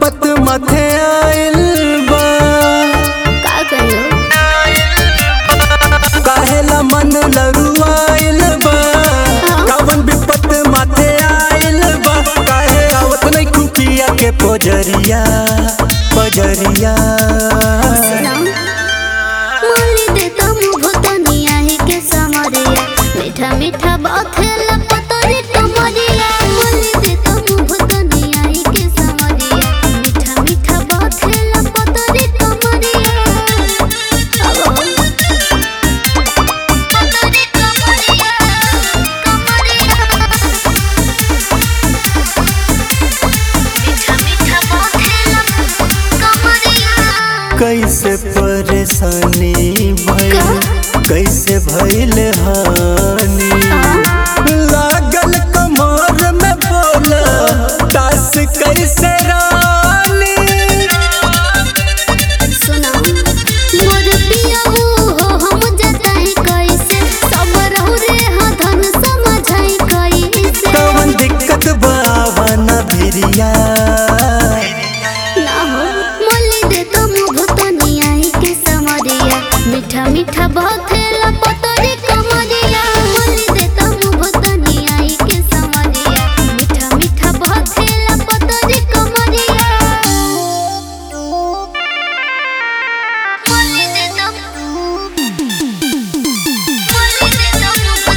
विपत मथे आइल बा का कहियो काहेला मन लरुआइल बा कवन विपत मथे आइल बा काहे आवत नहीं खुकिया के पोजरिया पोजरिया सुना मोली दे तो मुँह तनिया ही के समरिया मीठा मीठा बखेला पतरी कमरिया मोली दे तो मुँह तनिया ही के समरिया मीठा मीठा बखेला पतरी कमरिया अब पतरी कमरिया कमरिया मीठा मीठा बखेला कमरिया कैसे परेशानी भइल कैसे भइल हानि लागल कमर में बोला दास कैसे रानी सुना मोर पिया हो हम जताई कैसे सब रहु रे हा धन समझाई कैसे कवन दिक्कत बावना भिरिया ना हो मोली दे तो मुँह तनिया ही के समरिया मीठा मीठा बखेला पतरी कमरिया मोली दे तो मुँह तनिया ही के समरिया मीठा मीठा बखेला पतरी कमरिया मोली दे तो मोली दे तो मुँह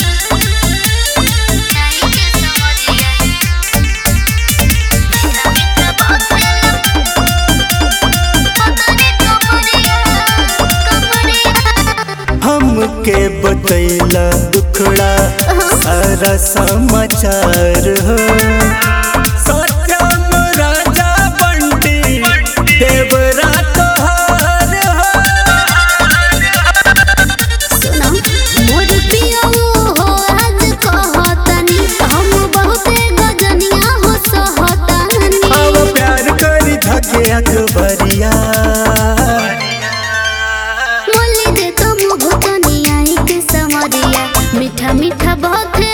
तनिया ही के समरिया मीठा मीठा बखेला पतरी कमरिया कमरिया हमके बतैला दुखड़ा सारा समाचार हो सत्यम राजा बंटी देवरा तोहार हो सुना मोर पिया हो आज कहतनी हम बहुते गजनिया हो सहतनी अब प्यार करी धके अकबरिया मोली दे तो मुँह तनिया ही के समरिया मीठा मीठा बखे